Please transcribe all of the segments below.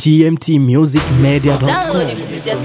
tmtmusicmedia.com. Download kupitia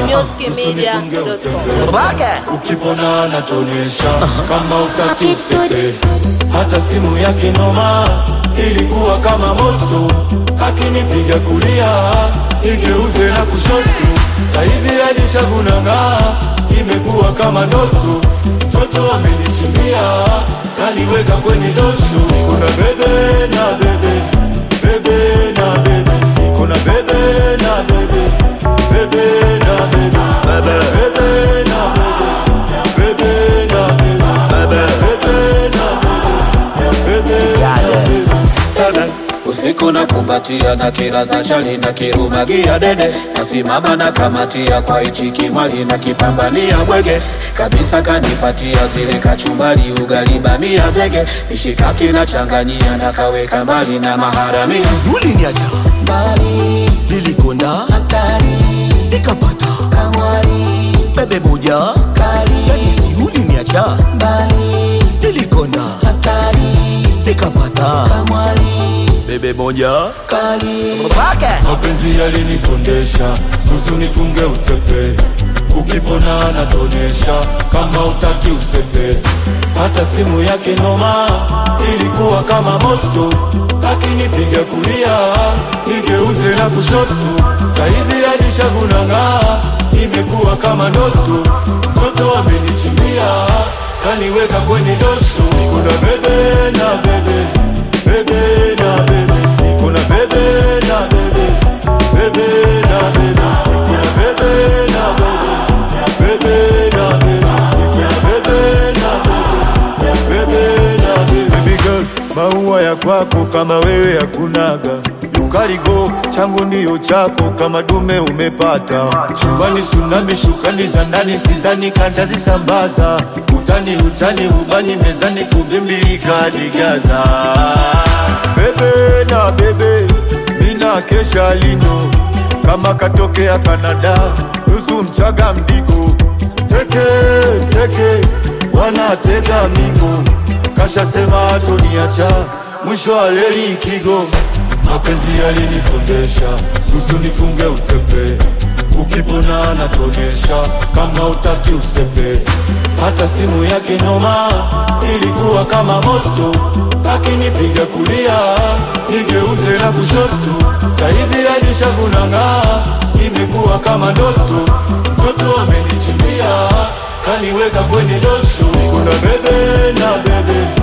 tmtmusicmedia.com. ukipona anatonesha kama utaki usepe hata simu yake noma ilikuwa kama moto akinipiga kulia igeuze na kushoto sahivi alishavunanga imekuwa kama ndoto mtoto amenichimbia kaniweka kwenye dosho kuna bebe na bebe bebe na bebe kuna bebe na bebe bebe na bebe bebe na bebe bebe na bebe bebe na bebe bebe na bebe usiku na kumbatia na kila za shali na kirumagia dede nasimama na kamatia kwa ichi kimwali na kipambania mwege kabisa kanipatia zile kachumbali ugali bamia zege mishikaki na changanyia na kaweka mbali na maharamia uliniacha mbali nilikonda hatari nikapata kamwari bebe moja kali yani si uliniacha mbali nilikonda hatari nikapata kamwari bebe moja kali mapenzi yalinikondesha nusu nifunge utepe ukipona anatonesha kama utaki usepe hata simu yake noma ilikuwa kama moto akinipiga kulia nigeuze na kushoto sahivi alishavunanga imekuwa kama ndoto mtoto amenichimbia kaniweka kwenye dosho kuna bebe na bebe bebe na bebe kuna bebe na bebe bebe na bebe kuna bebe na bebe bebe na bebe kuna bebe na bebe bebe na bebe baby girl maua ya kwako kama wewe hakunaga ukaligo changu ndiyo chako kama dume umepata chumbani sunami shukani za ndani sizani kantazisambaza utani utani ubani mezani kubimbilika digaza bebe na bebe mina kesha lino kama katokea Kanada nusu mchaga mdigo teke teke wanatega migo kashasema atoniacha mwisho wa leli kigo mapenzi yalinikondesha nusu nifunge utepe ukipona anatonesha kama utaki usepe hata simu yake noma ilikuwa kama moto akinipiga kulia nigeuze na kushoto sahivi alishavunanga imekuwa kama ndoto mtoto amenichimbia kaniweka kwenye dosho kuna bebe na bebe